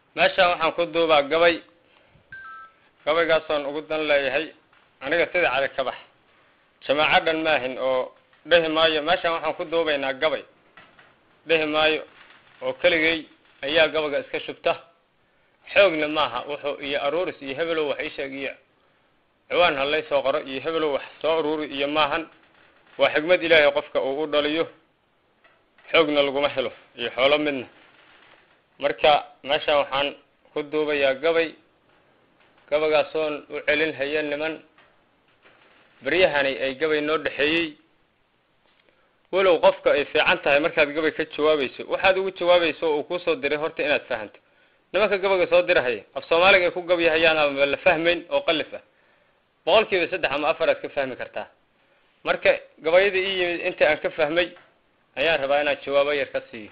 meeshaan waxaan ku duubaa gabay gabaygaasooan ugu dan leeyahay aniga sida cali ka bax jamaaco dhan maahin oo dhehi maayo meeshaan waxaan ku duubaynaa gabay dhehi maayo oo keligay ayaa gabayga iska shubta xoogna maaha wuxuu iyo aruuris iyo hebelow wax iisheeg iyo ciwaan halay soo qoro iyo hebelow wax soo aruuri iyo maahan waa xigmad ilaahay qofka uu u dhaliyo xoogna laguma helo iyo xoolo midna marka meeshaan waxaan ku duubayaa gabay gabaygaasooon u celin haya niman beryahani ay gabay noo dhexeeyey walow qofka ay fiican tahay markaad gabay ka jawaabayso waxaad ugu jawaabayso uu kusoo diray horta inaad fahanto nimanka gabayga soo dirahaya af soomaaliga ay ku gabyahayaan ama la fahmayn oo qalif ah boqol kiiba saddex ama afar aad ka fahmi kartaa marka gabayadii ii yimid inta aan ka fahmay ayaan rabaa inaan jawaabo yar ka siiyo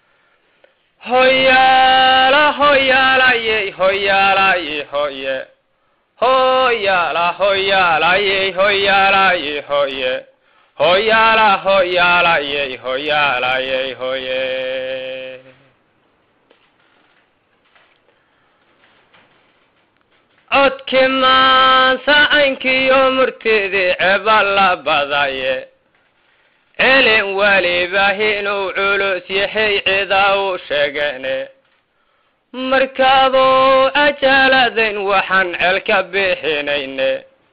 hoyaala hoyaalayey hoyaalaye hoye hoyaala hoyaalayey hoyaalaye hoye hoyaala hoyaalayey hoyaalayey hoye codki maansa caynkiyo murtidii ceba la badaye celin weliba inuu culus yahay cidaa u sheegane markaaduu ajaaladayn waxaan celka bixinayne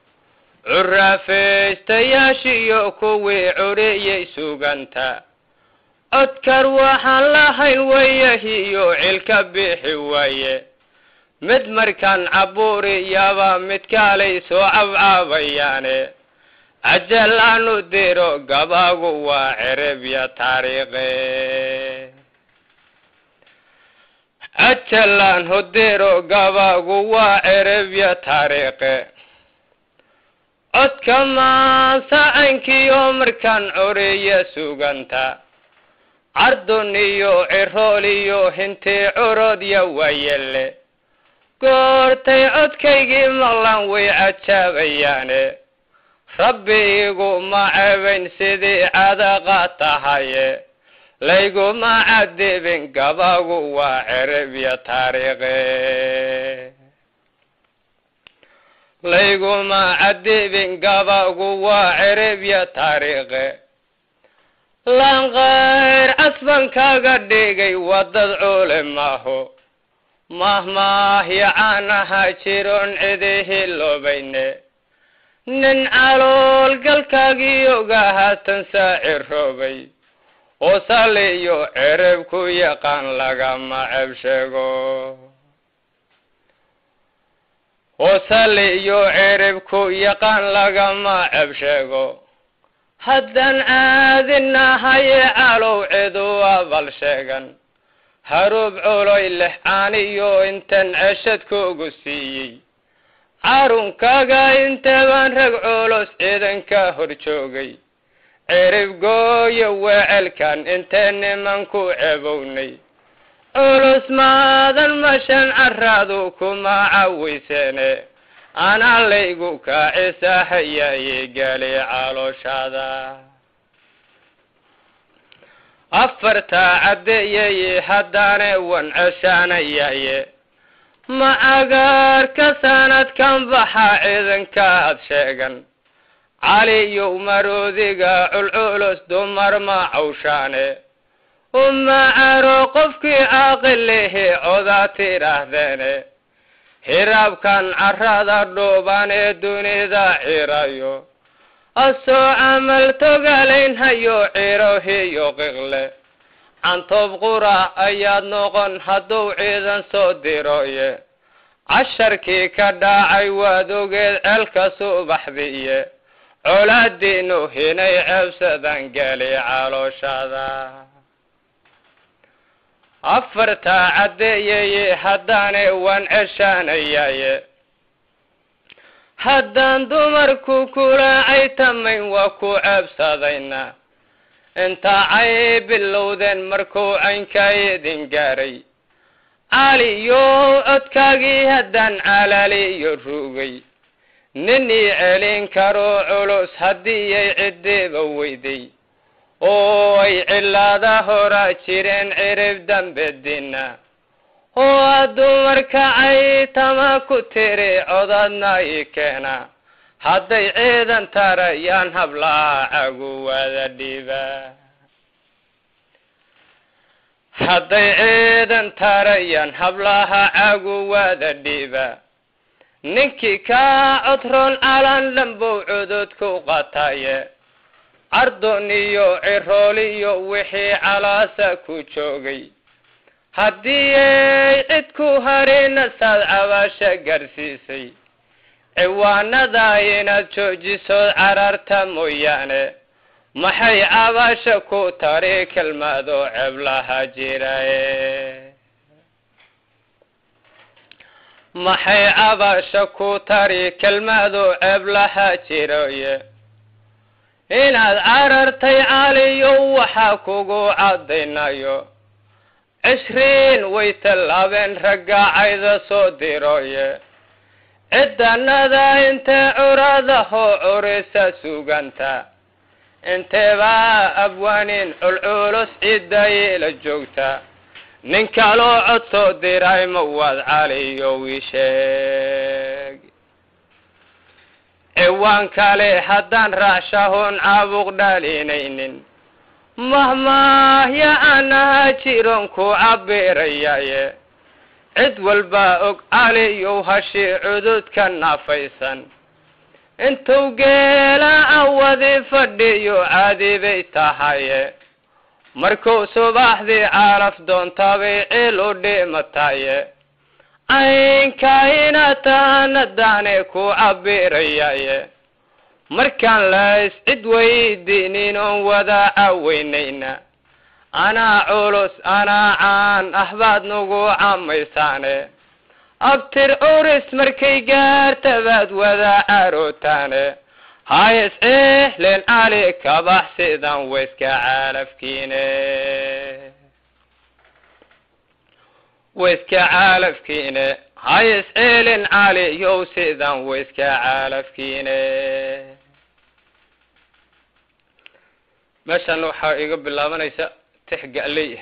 curafaystayaashiyo kuwii curiyey suganta codkar waxaan lahayn wayahiyo cilka bixi waaye mid markaan cabuuriyaba mid kaalay soo cabcaabayaane ajalaanu diro gabagu waa cerebya taariikhe ajalaan hudiro gabagu waa cerebya taariikhe codka maansa caynkiyo markaan coriya suganta cardun iyo cirool iyo hintii curodya waayele goortay codkaygii maqlan way cajaabayaane rabbi iguma cebayn sidii cadaqa tahaye layguma cadibin gabagu waa cerebya taariikhe layguma cadibin gabagu waa cerebya taariikhe lanqayr casban kaga dhigay wadad cule maaho mahmaahyacaanaha jiroon cidihi loobayne nin calool galkaagiyoga haatan saaciroobay oo saliyo cereb ku yaqaan lagama ceb sheego oo saliyo cereb ku yaqaan lagama ceb sheego haddaan caadinahaye calow cidu abal sheegan harub culoy leh caaniyo intan ceshad kugu siiyey carunkaaga intabaan rag culus ciidanka hor joogay cirib gooyo wecelkan intee nimanku cebownay culus maadan mashan caraadu kuma cawayseene anaa laygu kaacisahayaye gali calooshaada afartaa caddeeyaye haddaane wan ceshaanayaye ma agaarka sanadkan baxaa ciidankaad sheegan caliyow maroodiga culculus dumar ma cawshaane uma caro qofkii caaqilihi odaa tidhaahdeene hiraabkan carada dhuuban ee dunida cirayo asoo camal togalaynhayo cirohiyo qiqle cantoob qura ayaad noqon hadduu ciidan soo diroye casharkii ka dhaacay waad ogeed ceelka subaxdiiye colaadiinu hinay ceebsadan geli calooshada afartaa caddeeyaye haddaane waan ceshaanayaye haddaan dumarku kula caytamayn waa ku ceebsadayna intaa cay bilowdeen markuu caynkaa idin gaaray caliyo codkaagii haddaan calaaliyo rugay ninii celin karoo culus haddiiyay ciddiiba weyday oo ay cilaada horaa jireen cirib dambe dina oo dumarkacay tama ku tiri codadna i keena hadday ciidan tarayaan hablaha caguwada dhiba hadday ciidan tarayaan hablaha caguwada dhiba ninkii kaa codroon calan dhambow cududku qataye cardon iyo cirooliyo wixii calaasa ku joogay haddii ay cid ku harina saad cabaasha garsiisay ciwaanada inaad joojisood cararta mooyaane maxay cabaasha ku tari kelmado ceblaha jiraye maxay cabaasha ku tari kelmado ceblaha jiraye inaad carartay caliyo waxaa kugu caddaynayo cishriin way tallaabeen ragga cayda soo diroye ciddanada intee curadahoo curisa suganta inteebaa abwaanin culculus ciddayay la joogta nin kaloo cod soo diray ma waad caliyo wiisheeg ciwaan kale haddaan raacshahoon caabuq dhalinaynin mahmaahya anaha jiron ku cabirayaye cid walba og caliyow hashii cududka naafaysan intuu geela awadi fadhiyo caadi bay tahaye markuu subaxdii caalaf doontabay cil u dhimataye caynkayna tahanadaane ku cabirayaye markaan lays cid weydiinin oon wada caweynayna anaa culus anaa caan ah baad nagu camaysaane abtir uris markay gaarta baad wada carootaane hayes ehlen cali kabax sidan wayska caalafkiine wayska caalafkiine hayes ehlen cali yow sidan wayska caalafkiine meeshan waxaa iga bilaabanaysa tix ga'ley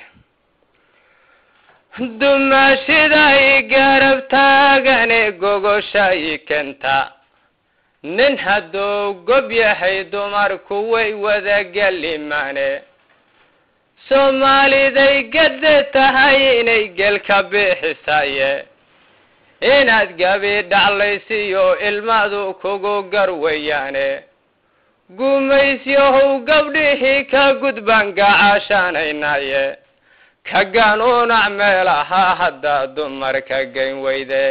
dumaashiday garab taagane gogoshay kenta nin hadduu gob yahay dumarku way wada gelimaane soomaaliday gadde tahay inay gelka bixisaye inaad gabi dhaclaysiyo ilmadu kugu garwayaane gumaysyahow gabdhihii ka gudbaan gacashanaynaye ka ganuunac meelaha haddaa dumarka gayn weyde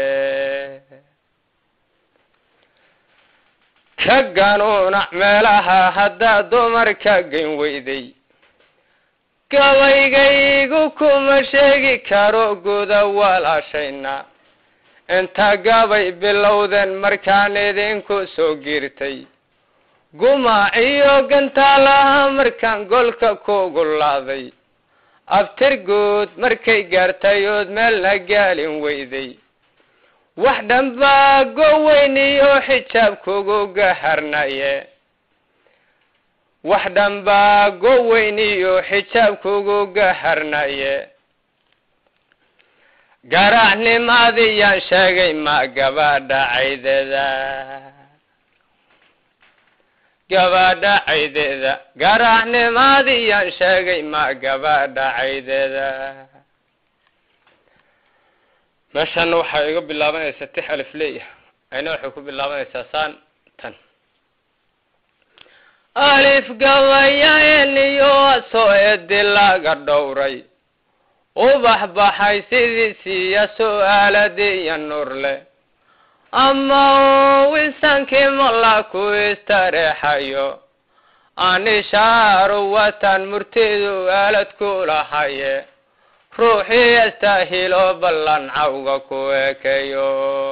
ka ganuunac meelaha haddaa dumarka gayn weyday gabaygaygu kuma sheegi karo guda walaashayna inta gabay bilowdeen markaan idinku soo giirtay gumaac iyo gantaalaha markaan golka kugu laaday abtir guud markay gaartay ood meelna gaalin weyday wax dhanbaa goweyn iyo xijaab kugu gaharnaye wax dhanbaa goweyn iyo xijaab kugu gaharnaye garaacnimadiyaan sheegay ma gabadha caydeeda gabadha caydeeda garaacnimadiyaan sheegay ma gabadha caydeeda meeshan waxaa iga bilaabanaysaa tix alif leeya ayna waxay ku bilaabanaysaa saan tan alif gabayaeniyo soo edi laga dhowray ubax baxay sidiisiiya su-aaladiiya nurle ama u isankii mala ku istareexayo anishaaru watan murtidu aalad ku lahaye ruuxii astaahilo ballan cawga ku ekeyo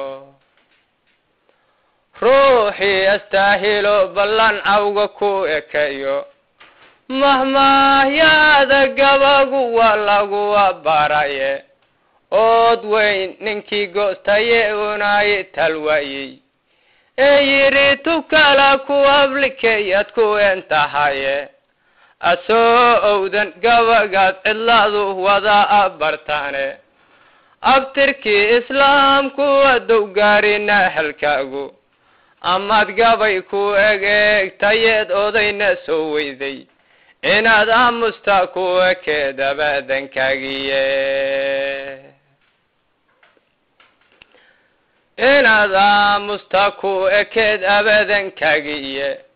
ruuxii astaahilo ballan cawga ku ekeyo mahmaahyaada gabagu waa laguwa baraye ood weyn ninkii goostaye unaayi talwaayey ee yidhi tukala ku ablikeyad ku entahaye asoo owdan gabagaad cidlaadu wada abartaane abtirkii islaamku adow gaarina halkaagu amaad gabay ku egeegtayeed odayna soo weyday inaad aamusta ku ekeed abaadankaagiye inaad aamusta ku ekeed abaadankaagiye